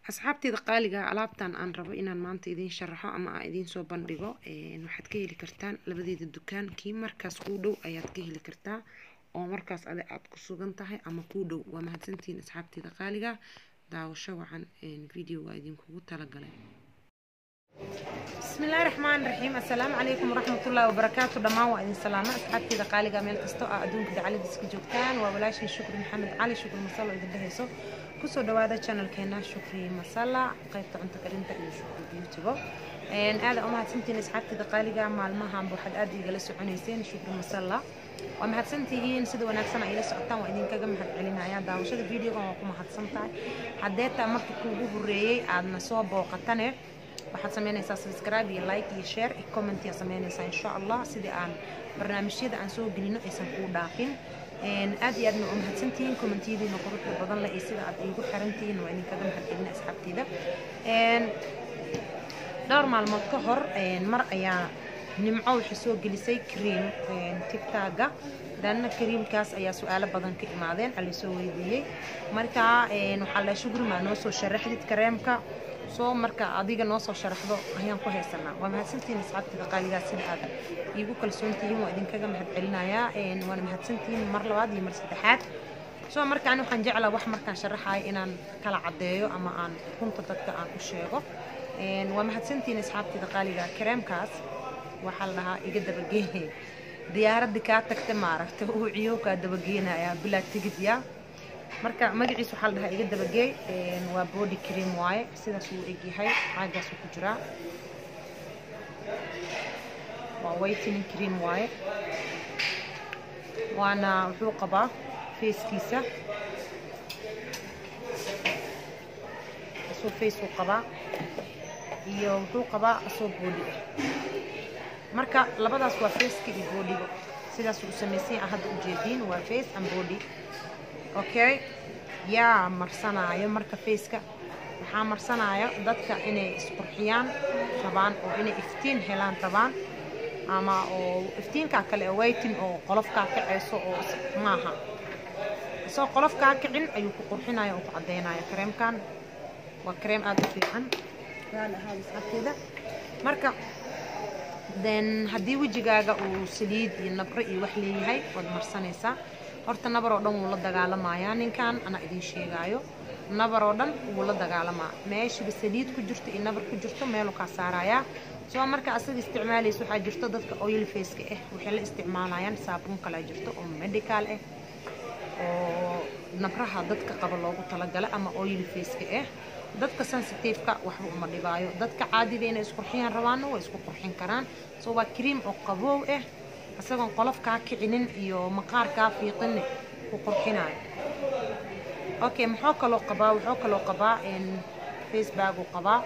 asxaabteeda qaaliga alaabtan aan rabo inaan maanta idiin sharaxo ama aan idiin soo bandhigo waxaad ka heli kartaan labadeeda dukaan kii markaas kuu dhow ayaad ka heli kartaa oo markaas adi aad ku sugan tahay ama kuu dhow waa mahadsantihiin asxaabteeda qaaliga daawasho wacan video waa idinkugu talagalay بسم الله الرحمن الرحيم السلام عليكم ورحمة الله وبركاته دمان وإذن سلامة أصحابتي ذا قالي ميل كستو أدونك دعالي ديسك جوكتان وولاشي شكر محمد علي شكر مسلا إذا دهيسو كسو دوادا channel كينا شكري مسلا قيبت عن تقرينتا إلى شكر بيوتيبو إن هذا أمها سنتين أصحابتي ذا قالي مالمها بوحد أدي جلسوا عنيسين شكر مسلا waa mahadsantihiin sida wanaagsan ay la socotaan waa idinkaga mahad celinaya daawashada videogan waa ku mahadsan tahay haddee taa marka kuugu horeeyey aadna soo booqatane waxaad sameynaysaa subscribe iyo like iyo share iyo comment yaa sameynaysaa insha allah sidii aan barnaamijyada aan soo gelino aysan kuu dhaafin aad iyo aadna waa mahadsantihiin commentiyadiina quruxda badan leh iyo sida aad iigu xirantihiin waa idinkaga mahad celina asxaabteyda dhowr maalmood ka hor mar ayaa nimco waxay soo gelisay cream tigtaga danna creamkaas ayaa su-aalo badan ka imaadeen ala soo weydiiyey marka waxaa la shugrimaa noo soo sharaxdid kareemka soo marka adiga noo soo sharaxdo ayaan ku haysanaa waa mahadsantihiin asxaabtida qaaligaa sida aad iigu kalsoontihiin waa idinkaga mahad celinayaa waana mahadsantihiin mar labaad iyo mar saddexaad soo markaan waxaan jeclaa wax markaan sharaxayo inaan kala caddeeyo ama aan runta dadka aan u sheego waa mahadsantihiin asxaabtida qaaliga kareemkaas waxaa la dhahaa iga dabageene diyaaradii kaa tagta maaragta uu ciyo kaa dabageenaya bilaa tigidya marka magaciis waxaa la dhahaa iga dabageey waa body cream waaye sidaas uu egyahay caagaasuu ku jiraa waa whitening cream waaye waana wuxuu qabaa feeskiisa asoo face uu qabaa iyo wuxuu qabaa asoo body ah marka labadaas waa faceka iyo boodiga sidaas uu samaysan ah hadda ujeediin waa face and body okay yaa marsanaayo marka faceka waxaa marsanaayo dadka inay isqurxiyaan rabaan oo inay iftiin helaan rabaan ama oo iftiinkaa kale waytin oo qolofkaa kacayso oo maaha isagoo qolofkaa kicin ayuu ku qurxinaya oo ku caddaynaya kareemkan waa kareem aada u fiican ahaada marka then haddii wejigaaga uu saliid iyo nabro iyo wax leeyahay waad marsanaysaa horta nabar oo dhan wuu la dagaalamayaa ninkan anaa idin sheegaayo nabar oo dhan wuu la dagaalamaa meeshiba saliid ku jirto iyo nabar ku jirto meeluu kaa saarayaa soo marka asaga isticmaalaysa waxaa jirto dadka oil faceka ah waxay la isticmaalayaan saabuun kalaa jirto oo medical ah oo nabraha dadka qaba loogu talagala ama oil faceka ah dadka sensitiveka waxba uma dhibaayo dadka caadiga inay isqurxiyaan rabaanna way isku qurxin karaan soo waa cream oo qaboow ah isagoon qolof kaa kicinin iyo maqaar kaa fiiqinne ku qurxinayo okay muxuu kaloo qabaa wuxuu kaloo qabaa facebag uu qabaa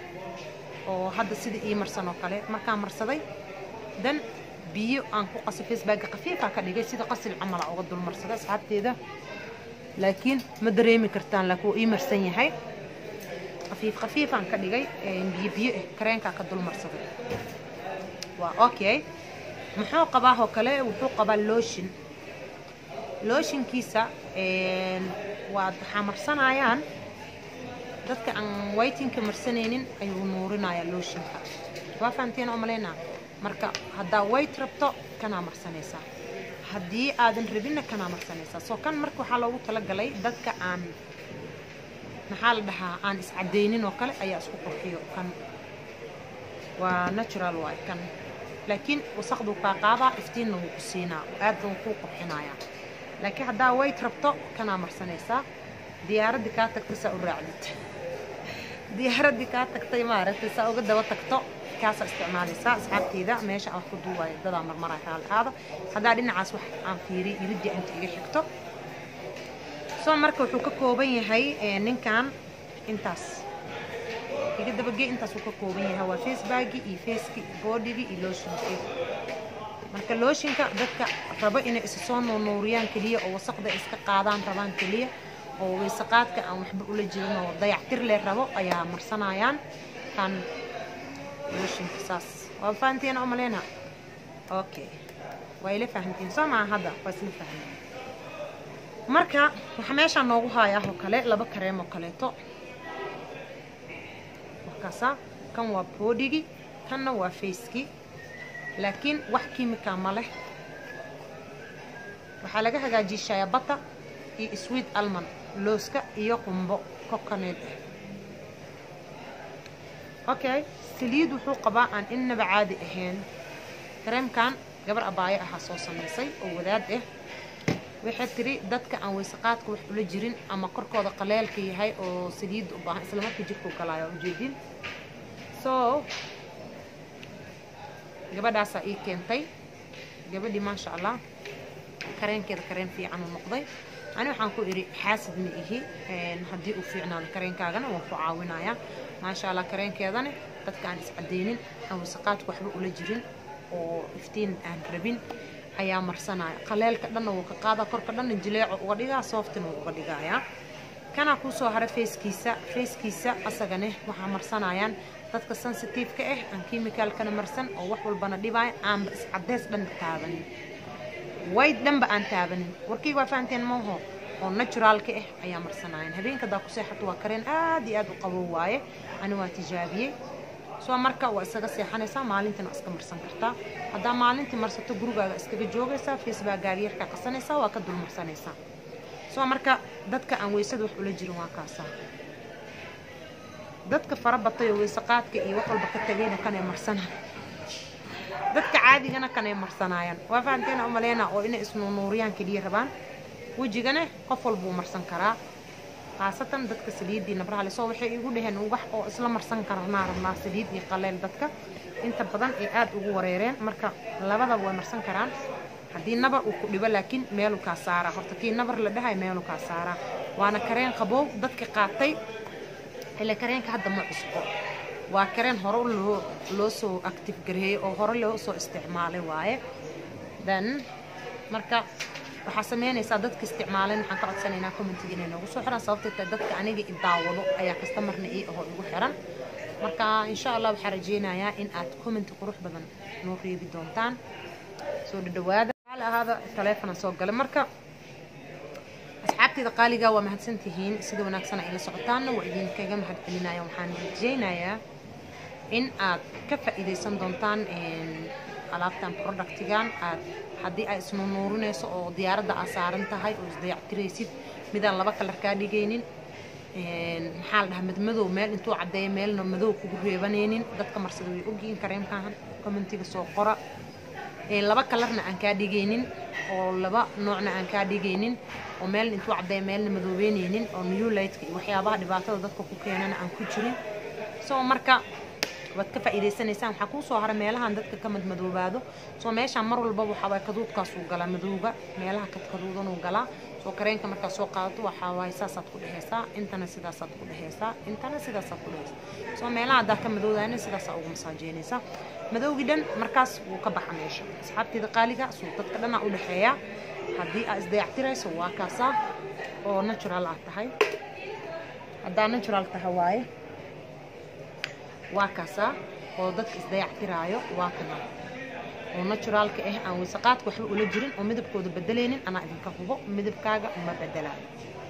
oo hadda sida ii marsan oo kale markaa marsaday dan biyo aan ku qasay facebagga khafiifaa ka dhigay sida qasil camala uga dul marsaday asxaabteeda laakiin ma dareemi kartaan laakiin wuu ii marsan yahay khafiif khafiifaan ka dhigay biyo biyo ah kareenkaa ka dul marsaday waa okay muxuu qabaa oo kale wuxuu qabaa looshin looshinkiisa waa waxaa marsanayaan dadka aan whitinka marsanaynin ayuu nuurinayaa looshinka waa fahanteen oo malaynaa marka haddaa white rabto kanaa marsanaysaa haddii aadan rabinna kanaa marsanaysaa soo kan marka waxaa loogu talagalay dadka aan maxaa la dhahaa aan iscadaynin oo kale ayaa isku qurxiyo kan waa natural waay kan laakiin wasaqduu kaa qaadaa iftiinna wuu ku siinaa aadna wuu kuu qurxinayaa laakiin haddaa wayt rabto kanaa marsanaysaa diyaaraddii kaa tagtay saa u raacdid diyaaraddii kaa tagtay maaragtay saa uga daba tagto kaasaa isticmaalaysaa asxaabteyda meesha aan ku duuwayo dadaa marmaraya raali ahaada haddaa dhinacaas wax aan fiiriy iridii inta iga xigto soo marka wuxuu ka kooban yahay ninkan intaas iga dabagey intaas uu ka kooban yahay waa facebagi iyo faceki boodhigi iyo looshinkii marka looshinka dadka rabo inay isa soo nuunuuriyaan keliya oo wasaqda iska qaadaan rabaan keliya oo waysaqaadka aan waxba ula jirin oo dayactir lee rabo ayaa marsanayaan kan looshinka saas waa fahanteen oo maleyna okay waa ila fahantiin soo maa hadda waa isla fahanteen marka waxaa meeshaan noogu haayaa oo kale laba kareem oo kaleeto kaasaa kan waa boodhigii kanna waa facekii laakiin wax kiimika ma leh waxaa laga hagaajiyay shaayabata iyo sweet almond looska iyo qumbo coconut ah okay saliid wuxuu qabaa aan innaba caadi ahayn kareemkan gabar abaayo ahaa soo samaysay oo wadaad ah waxay tiri dadka aan weysaqaadka wax ula jirin ama korkooda qaleelka yahay oo saliidda u baahan isla markii jirkuu galaayo ujeedin so gabadhaasaa ii keentay gabadhii maasha allah kareenkeeda kareen fiican uu noqday ani waxaan ku idhi xaasid ma ihi haddii uu fiicnaado kareenkaagana waan ku caawinayaa maasha allah kareenkeedana dadka aan iscadeynin aan wasaqaadku waxba ula jirin oo iftiin aan rabin ayaa marsanaya qaleelka dhanna wuu ka qaada korka dhanna jileeco uga dhigaa sooftina wuu uga dhigayaa kanaa kuusoo hara feeskiisa feeskiisa asagane waxaa marsanayaan dadka sensitive-ka ah aan kimicalkana marsan oo wax walbana dhibaayo aanba iscadeys dhanba taabanin wayd dhanba aan taabanin warkayga waa fahanteen maaho oo naturaalka ah ayaa marsanayaan habeenka daa ku seexato waa kareen aad iyo aad u qabow waaye ani waa tijaabiyey soo marka waa isaga seexanaysaa maalintiina iska marsan kartaa haddaa maalintii marsato gurigaaga iskaga joogaysaa facebookgaaga yarkaa qasanaysaa waa ka dul marsanaysaa soo marka dadka aan weysada wax ula jirin waa kaasaa dadka fara batay oo weyse qaadka iyo wax walba ka tagayna kanay marsanaan dadka caadigana kanay marsanaayaan waa fahanteena u maleyna oo inay isnuunuuriyaan keliya rabaan wejigana qof walbuu marsan karaa khaasatan dadka saliiddii nabraha le soo waxay igu dhaheen wax oo isla marsan karnaa rabnaa saliid iyo qaleel dadka inta badan ay aad ugu wareereen marka labadaba way marsan karaan haddii nabar uu ku dhibo laakiin meelu kaa saaraa horta kii nabar la dhahay meelu kaa saaraa waana kareen qaboow dadka qaatay ile kareenka hadda ma cusbo waa kareen hore loo loo soo active gareeyey oo hore loo soo isticmaalay waaye then marka waxaa sameynaysaa dadka isticmaaleen waxaan ka codsanaynaa commentiga inay noogu soo xiran sababtay tahay dadka aniga i daawado ayaa kastamarna ii ahoo igu xiran marka insha allah waxaa rajeynayaa in aad commenti qurux badan noo reebi doontaan soo dhadhawaada xaal ahaada taleefona soo galay marka asxaabteyda qaaliga waa mahadsantihiin sida wanaagsan ay la socotaanna waa idinkaga mahadcelinaya waxaan rajeynayaa in aad ka faa'iidaysan doontaan alaabtan productigan aad haddii ay isnuunuurinayso oo diyaaradda aad saaran tahay oo isdayactiraysid midaan laba kalar kaa dhigaynin maxaa la dhahaa madmadow meel intuu caddeeya meelna madow kugu reebanaynin dadka marsada way ogyihiin kareemkan commentiga soo qora laba kalarna aan kaa dhigaynin oo laba noocna aan kaa dhigaynin oo meelna intuu caddeeya meelna madoobeynaynin oo new lightka iyo waxyaabaha dhibaatada dadka ku keenana aan ku jirin soo marka waad ka faa'iidaysanaysaan waxaa kuu soo hara meelahan dadka ka madmadoobaado soo meeshaan mar walbaba waxaa waay kaduudkaasuu galaa madowga meelaha kadkaduudanuu galaa soo kareenka markaad soo qaadato waxaa waaye saasaad ku dhehaysaa intana sidaasaad ku dhehaysaa intana sidaasaad ku dhehaysaa soo meelaha haddaa ka madowdaana sidaasaa ugu masaajeynaysaa madowgii dhan markaas wuu ka baxa meesha asxaabteeda qaaliga suu dadka dhanaa u dhexeeya haddii aad isdayactirayso waa kaasaa oo natural aad tahay haddaa natural tahay waaye waa kaasaa oo dadka isdayactiraayo waa kana oo naturaalka ah aan weysaqaadka waxba ula jirin oo midabkooda bedelaynin anaa idinka hubo midabkaaga ma bedelaayo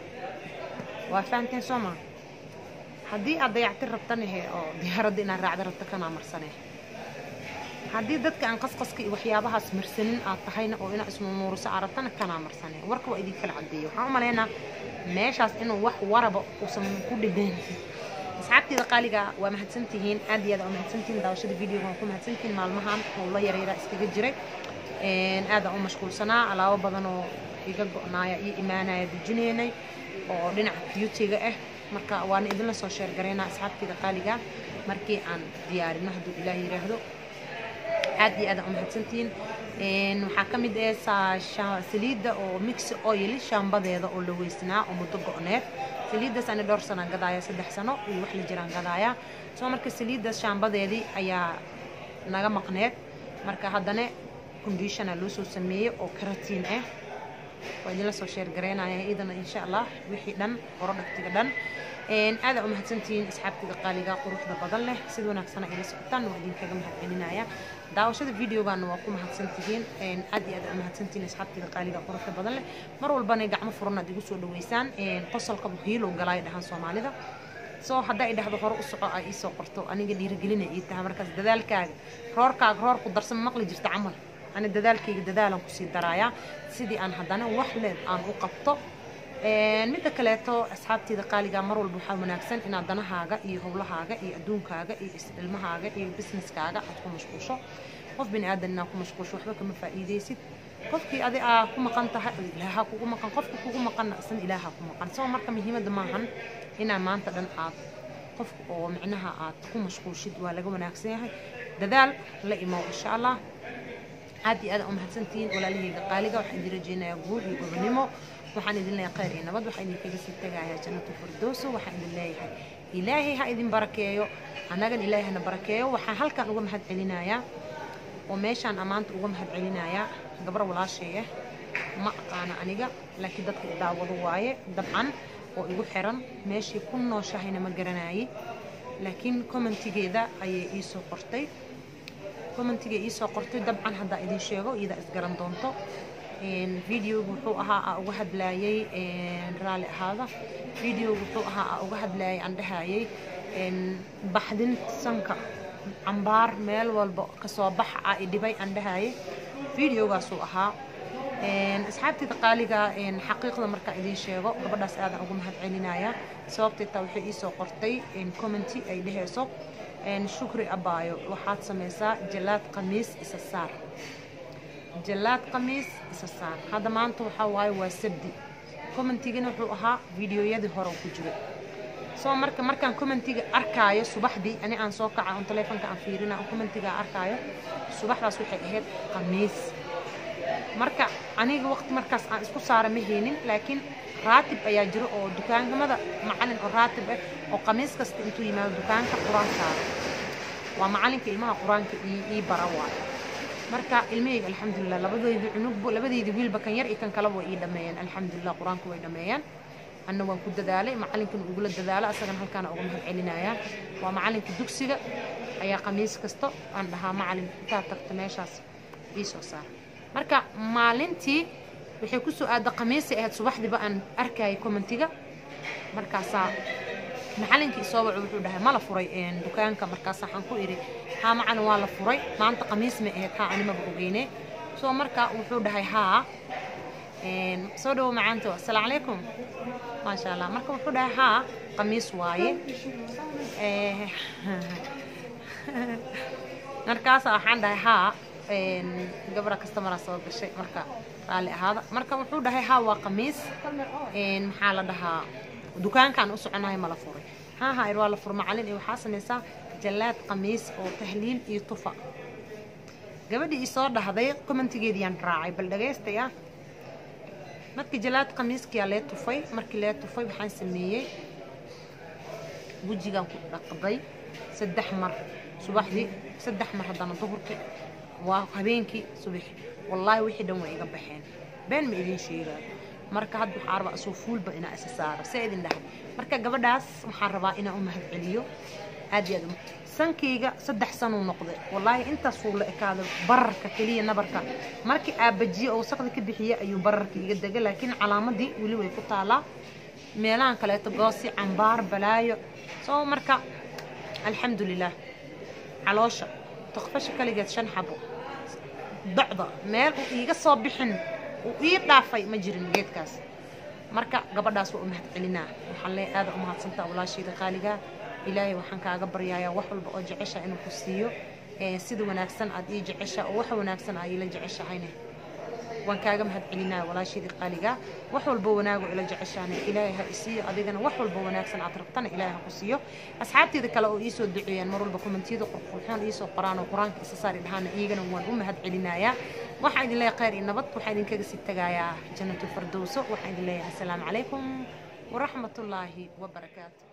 waa fahanteen soo maa haddii aad dayactir rabtanahe oo diyaaradda inaad raacda rabta kanaa marsanee haddii dadka aan qasqaska iyo waxyaabahaas marsanin aad tahayna oo inaad isnuunuuriso aad rabtana kanaa marsanee warka waa idin kala cadeeyo waxaan u malaynaa meeshaas inuu wax waraba uusan ku dhigayn asxaabteeda qaaliga waa mahadsantihiin aad iyo aad waa mahadsantihiin daawashada videoga waan ku mahadsantihiin maalmahan howlo yaryara iskaga jiray aadaan u mashquulsanaa alaabo badan oo iga go-naaya iyo imaanaya dejinaynay oo dhinaca beautyga ah marka waana idinla soo sheergaraynaa asxaabteeda qaaliga markii aan diyaarino hadduu ilaah yiraahdo aad iyo aad u mahadsantihiin waxaa ka mid ah saliidda oo mix oil shaambadeeda oo la weysnaa oo muddo go-need saliiddaas ani dhowr sanaan gadaaya saddex sano iyo wax la jiraan gadaaya soo marka saliiddaas shaambadeedii ayaa naga maqneed marka haddana conditiona loo soo sameeyey oo karatiin ah waa idinla soo sheergaraynaya idana insha allah wixii dhan orodhagtiga dhan aada u mahadsantihiin asxaabteeda qaaliga quruxda badan leh sida wanaagsana ila socotaan waa idinkaga mahadcelinaya daawashada videogaana waa ku mahadsantihiin aad iyo aad u mahadsantihiin asxaabteeda qaaliga quruxda badan leh mar walbana gacmo furan aad igu soo dhaweysaan qosolka hiilow galaay dhahaan soomaalida soo hadday dhahdo hore u soco ay iisoo qorto aniga dhiirigelina ii tahay markaas dadaalkaaga roorkaaga roor ku darsan maqli jirta camal ani dadaalkayga dadaalan kusii daraayaa sidii aan haddana wax leed aan u qabto midda kaleeto asxaabteeda qaaliga mar walba waxaa wanaagsan inaad danahaaga iyo howlahaaga iyo adduunkaaga iyo ilmahaaga iyo businesskaaga aad ku mashquusho qof bini aadan inaad ku mashquusho waxba kama faa'iidaysid qofkii adi aa ku maqan tahay ilaaha kugu maqan qofka kugu maqanna isna ilaaha ku maqan soo marka muhiimadda maahan inaa maanta dhan aad qof oo micnaha aad ku mashquushid waa laga wanaagsan yahay dadaal la imow insha allah aad iyo aad u mahadsantihiin walaalahayga qaaliga waxaan idin rajeynayaa guul iyo gobonimo waxaan idin leeyahay khayr iyo nabad waxaan idinkaga sii tagayaa jannatu firdowso waxaan idin leeyahay ilaahay ha idin barakeeyo annagan ilaahay hana barakeeyo waxaan halkan uga mahad celinayaa oo meeshaan ammaanta uga mahad celinayaa gabar walaasheeya ma aqaana aniga laakiin dadka daawado waaye dabcan oo igu xiran meeshii ku nooshahayna ma garanaayey laakiin commentigeeda ayay ii soo qortay commentiga ii soo qortay dabcan haddaa idin sheego iyada isgaran doonto videoga wuxuu ahaa aa uga hadlaayay raalli ahaada videoga wuxuu ahaa aa uga hadlaayay aan dhahayay baxdin sanka cambaar meel walba kasoo bax a idhibay aan dhahayay videogaasuu ahaa asxaabteeda qaaliga xaqiiqda markaa idiin sheego gabadhaas aadan uga mahad celinaya sababtay taa waxay ii soo qortay commenty ay dhehayso shukri abaayo waxaad samaysaa jalaad khamiis isa saar jalaad khamiis isa saar hadda maanta waxaa waaye waa sabdi commentigana wuxuu ahaa videoyadii hore ku jiray soo marka markaan commentiga arkaayo subaxdii ani aan soo kaca on taleefonka aan fiirina on commentiga arkaayo subaxdaas waxay ahayd khamiis marka aniga waqti markaas aan isku saara ma haynin laakiin raatib ayaa jiro oo dukaankamada macalin oo raatib ah oo khamiis kasta intuu yimaado dukaanka qur-aan saara waa macalinka ilmaha qur-aanka ii bara waay marka ilmahayga alxamdulilah labadaydi cunugbo labadaydi wiilba kan yar iyo kan kaleba way ii dhameeyeen alxamdulilah qur-aanka way dhameeyeen anna waan ku dadaalay macalinkan ugula dadaalo asagana halkaana uga mahad celinayaa waa macalinka dugsiga ayaa khamiis kasta aan dhahaa macalin intaad tagta meeshaas ii soo saar marka maalintii waxay ku soo aada khamiisay ahayd subaxdiiba aan arkayay commentiga markaasaa macalinkii soo waco wuxuu dhahay ma la furay dukaanka markaas waxaan ku idhi haa macalin waa la furay maanta khamiis ma ahayd haa animaba ogeyne soo marka wuxuu dhahay haa soo dhawo macaanto assalaamu calaykum maasha allah marka wuxuu dhahay haa khamiis waaye markaasa waxaan dhahay haa gabra kastamara soo gashay marka raalli ahaada marka wuxuu dhahay haa waa khamiis maxaa la dhahaa dukaankaan u soconahay ma la furay haa haa ir waa la fur macalin iyo waxaa samaysaa jallaad khamiis oo tahliil iyo tufa gabadhii isoo dhahday commentigeediyaan raacay bal dhagaystaya markii jallaad khamiiskiyaa lee tufay markii lee tufay waxaan sameeyey wejigaan ku dhaqday saddex mar subaxdii saddex mar haddana duhurkii waa habeenkii subaxi wallaahi wixii dhan way iga baxeen been ma idin sheegaayo marka hadda waxaa rabaa asoo fuulba inaa isa saaro see idin dhahay marka gabadhaas waxaan rabaa inaan u mahad celiyo aad iyo aad sankayga saddex sanuu noqday wallaahi intaasuu la ekaado bararka keliya nabarka markii aabajiye oo wasaqda ka bixiye ayuu bararka iga degay laakiin calaamadii weli way ku taalaa meelahan kaleeto goosi cambaar balaayo soo marka alxamdulilah caloosha tokfasha kaligeed shan xabo docda meel uu iiga soo bixin uu ii dhaafay ma jirin geedkaas marka gabadhaas waa u mahad celinaa waxaan lee aada u mahadsantaa walaashayda qaaligaa ilaahay waxaan kaaga baryayaa wax walba oo jecesha inuu ku siiyo sida wanaagsan aad ii jecesha oo wax wanaagsan aad iila jeceshahayne waan kaaga mahad celinaya walaashayda qaaligaa wax walba wanaago ila jeceshaane ilaahay ha isiiyo adigana wax walba wanaagsan aad rabtana ilaahay ha ku siiyo asxaabteeda kale oo iisoo duceeyaan mar walba kommentiyada qurqurxoon iisoo qoraan oo qur-aanka isa saari dhahaana iyagana waan u mahad celinayaa waxaan idin leeyahay khayr iyo nabad waxaan idinkaga sii tagayaa jannatu fardowso waxaan idin leeyahay assalaamu calaykum waraxmatullaahi wabarakaatu